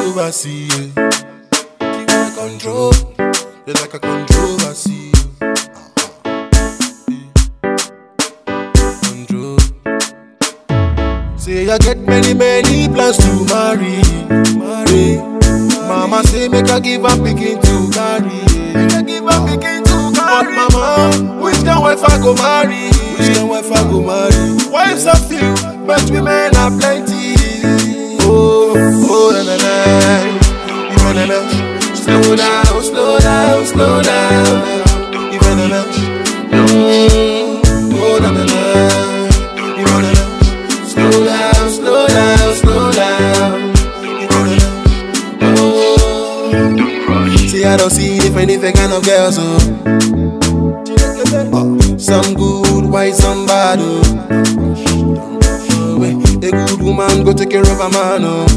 controversy. Yeah. She wanna control, they like a controversy. Control. Say I get many many plans to marry, marry. Mama say make I give her pikin to carry, make I give her pikin to carry. But mama, which kind wife I go marry? Which kind wife I go marry? Wives are few, but women are plenty. Oh, oh, na na na, na na na. Slow down, slow down, slow down. Even na na, mm, oh na na na, even na na. Slow down, slow down, slow down. Even na na, oh. See, I don't see different different kind of girls, oh. Oh, Some good, why some bad, oh. Oh, eh, A good woman go take care of a man, oh.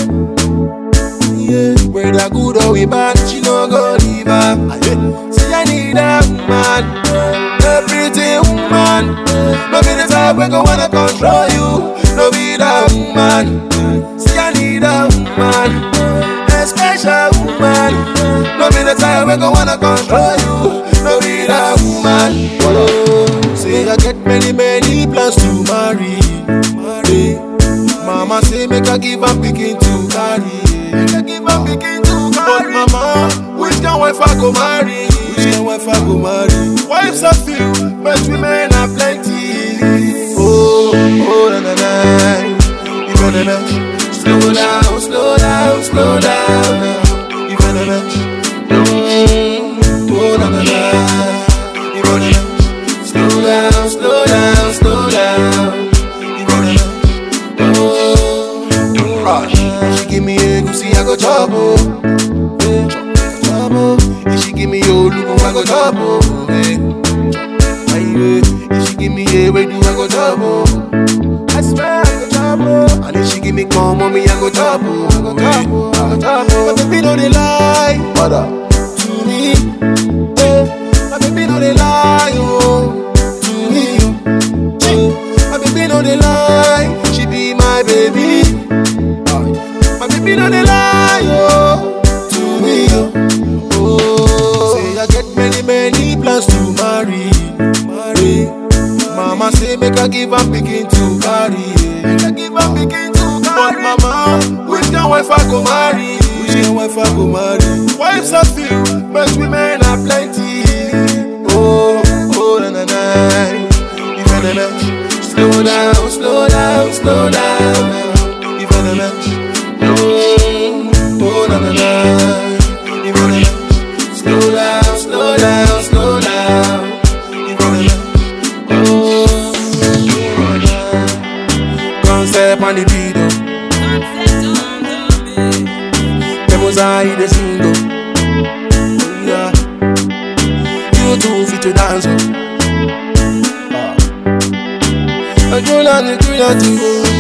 Yeah, whether good or we bad, she no go leave her. See, I need a woman, a pretty woman. No be the type we go wanna control you. No be the woman. See, I need a woman, a special woman. No be the type we go wanna control you. No be the woman. Oh, say I get many many plans to marry. marry. Mama say make I give her pikin to carry. Make I give her pikin to carry. But mama, which kind wife I go marry? Which kind wife I go marry? Wives are few, but women are plenty. Oh, oh na na na, even na na. Slow down, slow down, slow down. Even na na. Mm, oh na na na, even na na. Slow down, slow down, slow down. Even na na. If she give me a goosey, I go chop oh. Eh, chop oh. If she give me your look, I go chop oh. Eh. Aye, eh. If she give me a way do, I go chop oh. I swear I go chop oh. And if she give me come on me, I go chop oh. I go chop oh. I go chop oh. But baby no dey lie, mother, to me. Eh. My baby no dey lie oh, to me. oh. Eh. My baby no dey lie, she be my baby. My baby no dey lie, oh, to me, oh. oh. Say I get many, many plans to marry, marry. Mama say make I give her pikin to carry, make I give her pikin to carry. But mama, which kind wife I go marry? Which kind wife I go marry? Wives are few, but women are plenty. Oh, oh, na na na, even na na. Slow down, slow down, slow down, even na na. Mm, oh na na na, even na na. Slow down, slow down, slow down, even na na. Oh, concept on the beat, oh. Demos aí the single, oh yeah. You too fit to dance, oh. Ah. Ọjọ́ náà ni kúrò ti wò.